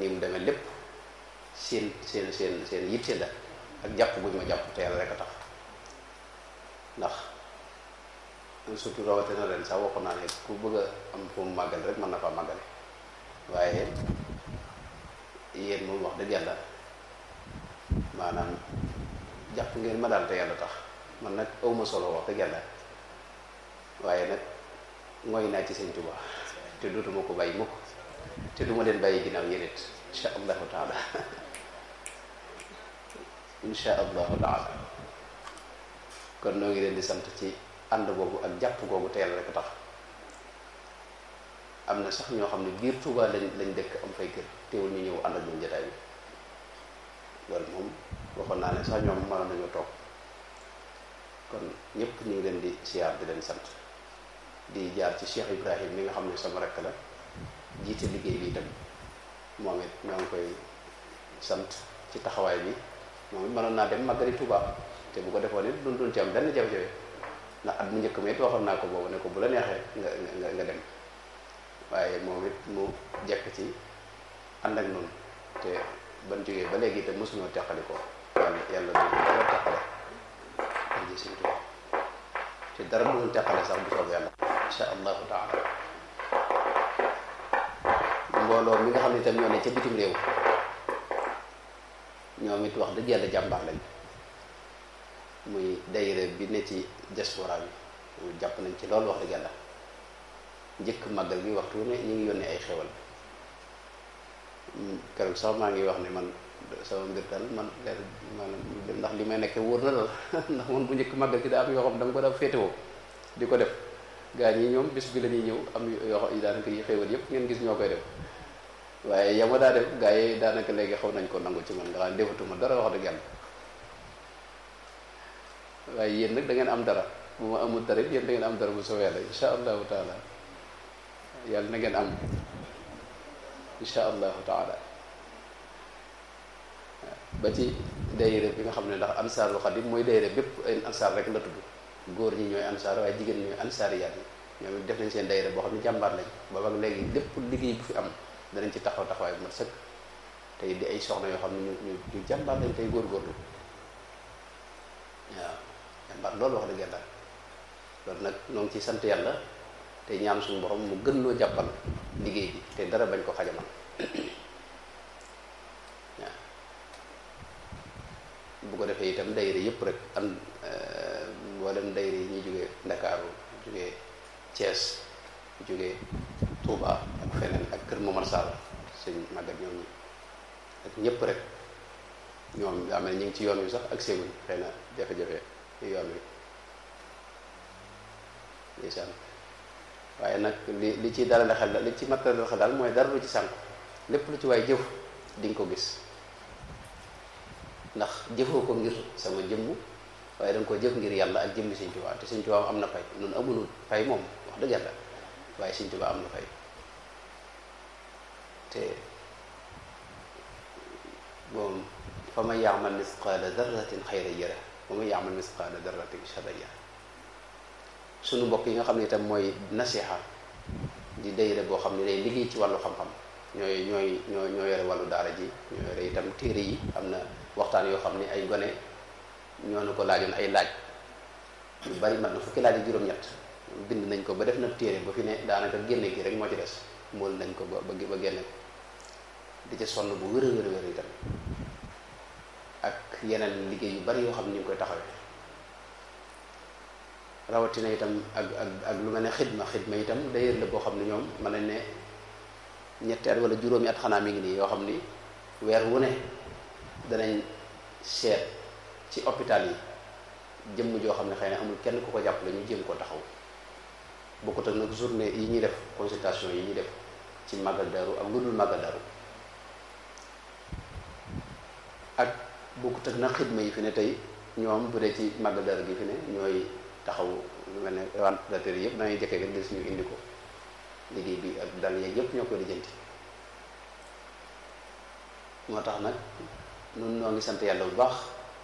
ni mu demee lépp seen seen seen seen yitte la ak jàpp guñ ma jàpp te yàlla rek a tax ndax surtout rawatina ren sax waxoon naa ne ku bëgg a am fu mu màggal rek mën na faa màggale waaye yéen moom wax dëgg yàlla maanaam jàpp ngeen ma daal te yàlla tax man nag awma solo wax dëgg yàlla waaye nag mooy naa ci sëñ Tuubaa te dootuma ko bàyyi mukk te duma leen bàyyi ginnaaw yéen it insha allahu taala insha allahu taala kon noo ngi leen di sant ci ànd boobu ak jàpp googu te yàlla rek tax am na sax ñoo xam ne biir Tuubaa lañ lañ dëkk am fay kër teewul ñu ñëw ànd ak ñun jotaay bi loolu moom waxoon naa ne sax ñoom mënoon nañu toog kon ñëpp ñu ngi leen di siyaar di leen sant di jaar ci Cheikh Ibrahim mi nga xam ne sama rekk la jiite liggéey bi itam moom it ñoo ngi koy sant ci taxawaay bi moom it mënoon naa dem màggali Tuubaa te bu ko defoon it duñ duñ ci am benn jafe-jafe ndax at mu njëkk ma it waxoon naa ko boobu ne ko bu la neexee nga nga nga dem waaye moom it mu jekk ci ànd ak noonu te ban jógee ba léegi te mosuñoo teqali ko yàlla yàlla du dara teqale ak ji Sëñ Tuubaa te dara du teqale sax bu soob yàlla insha allahu taala mbooloo mi nga xam ne itam ñoo ne ca bitim réew ñoom it wax dëgg yàlla jàmbaar lañ muy dayre bi ne ci diaspora bi jàpp nañ ci loolu wax dëgg yàlla njëkk màggal gi waxtu ne ñu ngi yónnee ay xewal keroog sax maa ngi wax ne man sama mbir daal man leer maanaam ndax li may nekkee wóor na daal ndax man bu njëkk màggal gi daa am yoo xam da nga ko daa féetewoo di ko def gaa ñi ñoom bis bi la ñuy ñëw am yoo xam daanaka yi xewal yëpp ngeen gis ñoo koy def waaye yama daa def gaa yi daanaka léegi xaw nañ ko nangu ci man nga xam defatuma dara wax dëgg yàlla waaye yéen nag da ngeen am dara bu ma amul dara yéen da ngeen am dara bu soobee yàlla insha allahu taala yàlla na ngeen am insha allahu taala ba ci dayre bi nga xam ne ndax ansaarul xadim mooy dayre bépp ay ansaar rek la tudd góor ñi ñooy ansaar waaye jigéen ñooy ansaariyaat yi ñoom it def nañ seen dayre boo xam ne jàmbaar lañ booba ak léegi lépp liggéey bu fi am danañ ci taxaw taxawaay bu mat sëkk tey di ay soxna yoo xam ne ñu ñu jàmbaar lañ tey góorgóorlu waaw jàmbaar loolu wax dëgg yàlla loolu nag ñoo ngi ciy sant yàlla te ñaan suñu borom mu gën loo jàppal liggéey bi te dara bañ ko xajamal waaw bu ko defee itam dayre yëpp rek am mboolem dayre yi ñuy jógee Ndakaaru jógee Thiès jógee Touba ak feneen ak Kër Momar Sall sëñ màggat ñoom ñi ak ñëpp rek ñoom daa mel ñu ngi ci yoon wi sax ak séeguñ xëy na jafe-jafe yoon wi ndeysaan waaye nag li li ci dalal xel li ci matériel xel daal mooy dara lu ci sànku lépp lu ci waay jëf di nga ko gis ndax jëfoo ko ngir sama jëmm waaye da nga ko jëf ngir yàlla ak jëmmi Sëñ Tuubaa te Sëñ Tuubaa am na fay nun amunul fay moom wax dëgg yàlla waaye Sëñ Tuubaa am na fay te moom fa man yaamal misqaala darratin xayran yara wa man yaamal misqaala darratin sharran yara suñu mbokk yi nga xam ne itam mooy nasiha di dayre boo xam ne day liggéey ci wàllu xam-xam ñooy ñooy ñoo ñoo yore wàllu daara ji ñoo yore itam téere yi am na waxtaan yoo xam ne ay gone ñoo nu ko laajoon ay laaj yu bari mat na fukki laaj ak juróom-ñett bind nañ ko ba def na téere ba fi ne daanaka génne gi rek moo ci des mool nañ ko ba ba génne ko di ci sonn bu wér a wér a wér itam ak yeneen liggéey yu bari yoo xam ne ñu ngi koy taxawee rawatina itam ak ak ak lu mel ne xidma xidma itam d'ailleurs la boo xam ne ñoom mën nañ ne ñetti at wala juróomi at xanaa mi ngi nii yoo xam ni weer wu ne danañ seet ci hôpital yi jëmm joo xam ne xëy na amul kenn ku ko jàppale ñu jéem koo taxaw bokkut ak nag journée yi ñuy def consultation yi ñuy def ci màggal daru ak lu dul màggal daru ak bokkut ak nag xidma yi fi ne tey ñoom bu dee ci màggal daru gi fi ne ñooy taxaw lu mel ne ventilateur yi yëpp dangay jëkkee rek gis ñu indi ko liggéey bi ak dal yeeg yëpp ñoo koy lijjanti moo tax nag nun noo ngi sant yàlla bu baax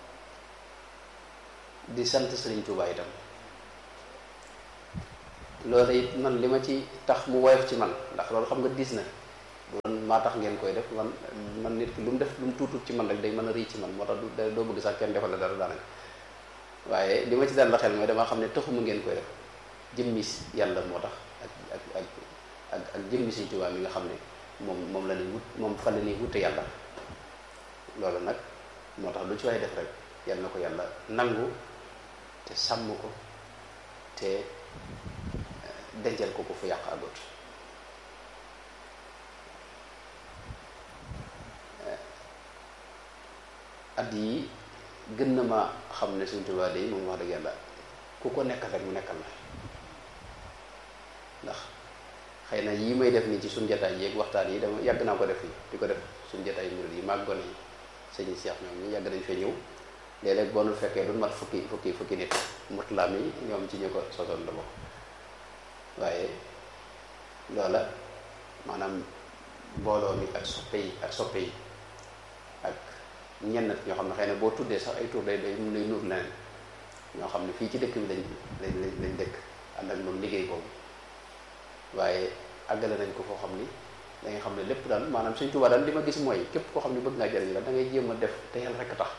di sant Sëriñ Tuubaa itam loolu it man li ma ci tax mu woyof ci man ndax loolu xam nga diis na doon maa tax ngeen koy def man man nit ki lu mu def lu mu tuutut ci man rek day mën a rëy ci man moo tax du doo bëgg sax kenn defal la dara daanaka waaye li ma ci dal la xel mooy dama xam ne taxuma ngeen koy def jëmmi yàlla moo tax ak ak ak ak ak jëmmi Sëñ Tuubaa mi nga xam ne moom moom la ñuy wut moom fan la ñuy wute yàlla loolu nag moo tax lu ci waay def rek yal na ko yàlla nangu te sàmm ko te dencal ko ko fu yàq àggut at yi gën na ma xam ne Sëñ Tuubaa day moom wax dëgg yàlla ku ko nekkal rek mu nekkal la ndax xëy na yii may def nii ci suñ jataay yeeg waxtaan yi dama yàgg naa ko def fii di ko def suñ jataay murid yi mag gone yi sëñ Cheikh ñoom ñi yàgg nañ fee ñëw léeg-léeg boo nu fekkee du mat fukki fukki fukki nit mutla mi ñoom ci ñu ko sosoon la bokk waaye loola maanaam mbooloo mi ak soppe yi ak soppe yi ak ñenn ñoo xam ne xëy na boo tuddee sax ay tur day day mun lay nuur leneen ñoo xam ne fii ci dëkk bi lañ lañ lañ dëkk ànd ak moom liggéey boobu waaye àggale nañ ko foo xam ni da nga xam ne lépp daal maanaam Sëñ Tuubaa daal li ma gis mooy képp koo xam ne bëgg ngaa jëriñ la da ngay jéem a def te yàlla rekk tax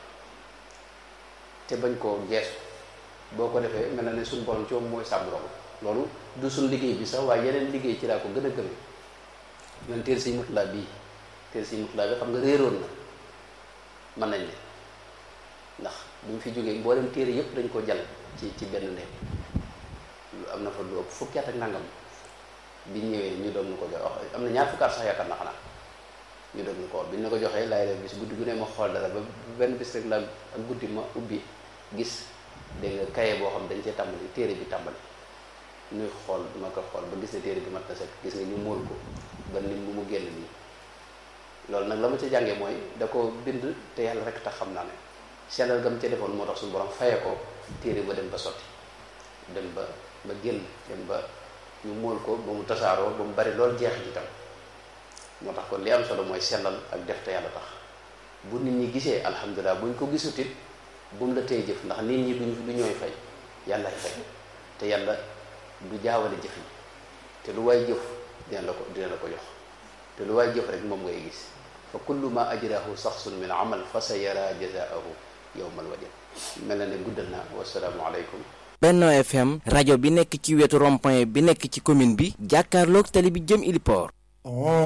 te bañ koo geesu boo ko defee mel na ne suñ borom ci moom mooy sàmm loolu loolu du suñ liggéey bi sax waaye yeneen liggéey ci laa ko gën a gëme ñoon téer Sëñ Murtalaa bii téer Sëñ Murtalaa bi xam nga réeroon na mën nañ ne ndax bu ñu fi jógee mboolem téere yëpp dañ ko jàll ci ci benn néeg lu am na fa lu ëpp fukki at ak nangam bi ñëwee ñu doon na ko jox am na ñaar fukki at sax yaakaar na xanaa ñu doon na ko wax bi ñu la ko joxee laay def bis guddi gu ne ma xool dara ba benn bis rek la ak guddi ma ubbi gis dégg nga kaye boo xam dañ cee tàmbali téere bi tàmbali ñuy xool ma ko xool ba gis ne téere bi mat na sekk gis nga ñu móol ko ba ni mu mu génn nii loolu nag la ma ca jàngee mooy da ko bind te yàlla rek tax xam naa ne sellal gam ca defoon moo tax suñu borom faye ko téere ba dem ba sotti dem ba ba génn dem ba ñu móol ko ba mu tasaaroo ba mu bari loolu jeex ci tam moo tax kon li am solo mooy sellal ak def te yàlla tax bu nit ñi gisee alhamdulilah buñ ko gisutit bu mu la tey jëf ndax nit ñi duñ du ñooy fay yàllaay fay te yàlla du jaawale jëf yi te lu waay jëf dina la ko dina la ko jox te lu waay jëf rek moom ngay gis fa kullu ma ajrahu saxsun min amal fa sa yara jazaahu yowmal wajal mel na ne guddal na wasalaamu aleykum Benno FM rajo bi nekk ci wetu rond-point bi nekk ci commune bi jàkkaarloog tali bi jëm Iliport